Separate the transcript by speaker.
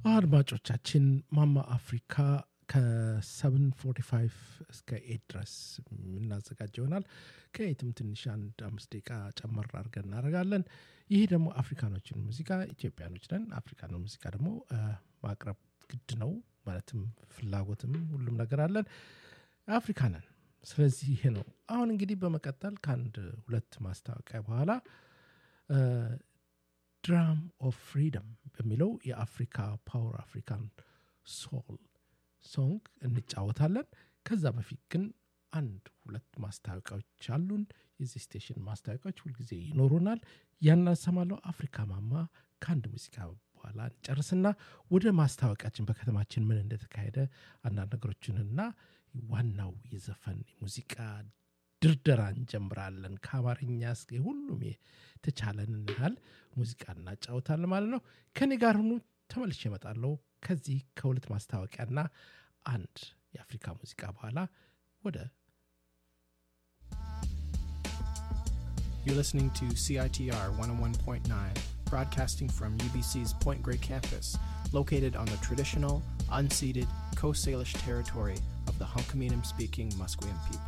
Speaker 1: አድማጮቻችን ማማ አፍሪካ ከ745 እስከ ኤት ድረስ የምናዘጋጅ ይሆናል ከኤትም ትንሽ አንድ አምስት ደቂቃ ጨመር አድርገን እናደርጋለን ይህ ደግሞ አፍሪካኖችን ሙዚቃ ኢትዮጵያኖች ነን አፍሪካኖች ሙዚቃ ደግሞ ማቅረብ ግድ ነው ማለትም ፍላጎትም ሁሉም ነገር አለን አፍሪካ ነን ስለዚህ ይሄ ነው አሁን እንግዲህ በመቀጠል ከአንድ ሁለት ማስታወቂያ በኋላ ድራም ኦፍ ፍሪደም በሚለው የአፍሪካ ፓወር አፍሪካን ሶል ሶንግ እንጫወታለን ከዛ በፊት ግን አንድ ሁለት ማስታወቂያዎች አሉን የዚህ ስቴሽን ማስታወቂያዎች ሁልጊዜ ይኖሩናል ያናሰማለው አፍሪካ ማማ ከአንድ ሙዚቃ በኋላ እንጨርስና ወደ ማስታወቂያችን በከተማችን ምን እንደተካሄደ አንዳንድ ነገሮችንና ዋናው የዘፈን ሙዚቃ ድርደራ እንጀምራለን ከአማርኛ እስከ ሁሉም የተቻለንን ያህል ሙዚቃ እናጫወታለን ማለት ነው ከኔ ጋር ሁኑ ተመልሼ እመጣለሁ ከዚህ ከሁለት ማስታወቂያና አንድ የአፍሪካ ሙዚቃ በኋላ ወደ
Speaker 2: You're listening to CITR 101.9, broadcasting from UBC's Point Grey campus, located on the traditional, unceded Coast Salish territory of the Hunkaminam speaking Musqueam people.